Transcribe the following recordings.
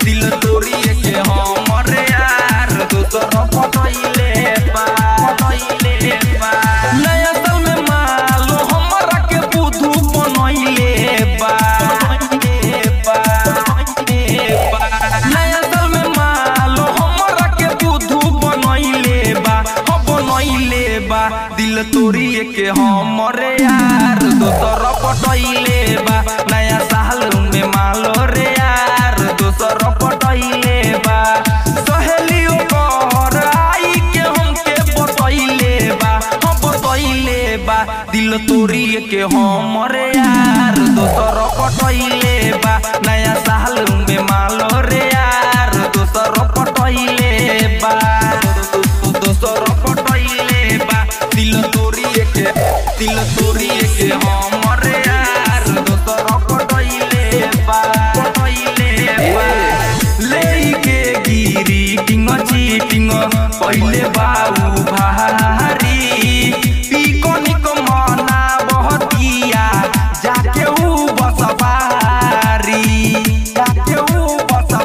दिल तोड़िए के हमर यार दोसर पटैले बा पटैले बा नया साल में मालो हमरा के बुधु बनैले बा बनैले बा बनैले बा नया साल में मालो हमरा के बुधु बनैले बा हो बनैले बा दिल तोड़िए के हमर यार दोसर पटैले बा नया साल में मालो रे यार दोसर पटैले बा सहेलियो घर आई के हमके बतैले बा हम बतैले बा दिल तोड़िए के हमर यार दोसर पटैले बा नया साल में मालो रे यार दोसर पटैले बा दोसर पटैले बा दिल तोड़िए के दिल तोड़िए के हमर यार दोसर पटैले बा पटैले बा लेके गिरी टिंग चीटिंग पहिले बाऊ भारी पिकनिक मना बहतिया जाके ऊ बसबारी जाके ऊ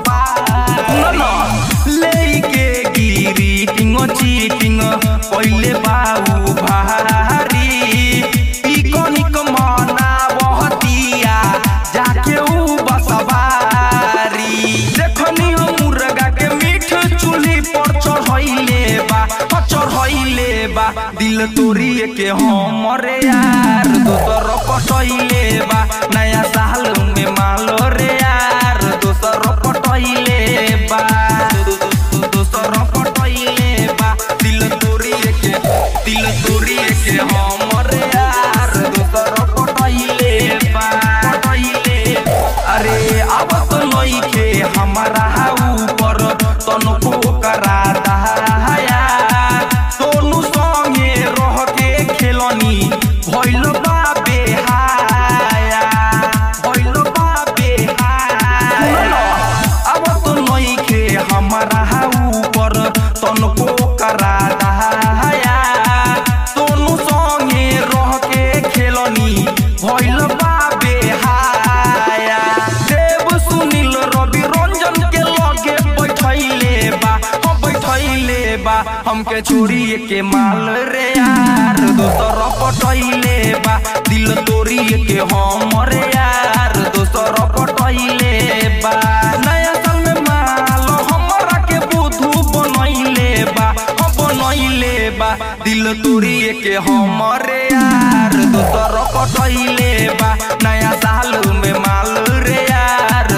बसबारी लेके गिरी टिंग चीटिंग पहिले बाऊ भारी पिकनिक मना बहतिया जाके ऊ बसबारी देखनी हम मुर्गा के मीठ चूल्ही पर चढ़ैले बा ह चढ़ैले बा दिल तोड़िए के हमर यार दोसर पटैले बा नया साल में मालो रे यार दोसर पटैले बा दोसर पटैले बा दिल तोड़िए के दिल तोड़िए के हमर यार दोसर पटैले बा पटैले अरे अब तो नइखे हमारा ऊपर तनको करा दहाया सोनू संगे रह के खेलनी भइल बा बेहाया भइल बा बेहाया अब तो नइखे हमारा ऊपर तनको करा दहाया सोनू संगे रह के खेलनी भइल बा बेहाया देव सुनील रवि रंजन के लगे बैठैले बा हम बैठैले बा हमके छोड़िए के माल रे यार दोसर पटैले बा दिल तोड़िए के हमर यार दोसर पटैले बा नया साल में माल हमरा के बुधु बनैले बा हम बनैले बा दिल तोड़िए के हमर यार दोसर पटैले बा नया साल में माल रे यार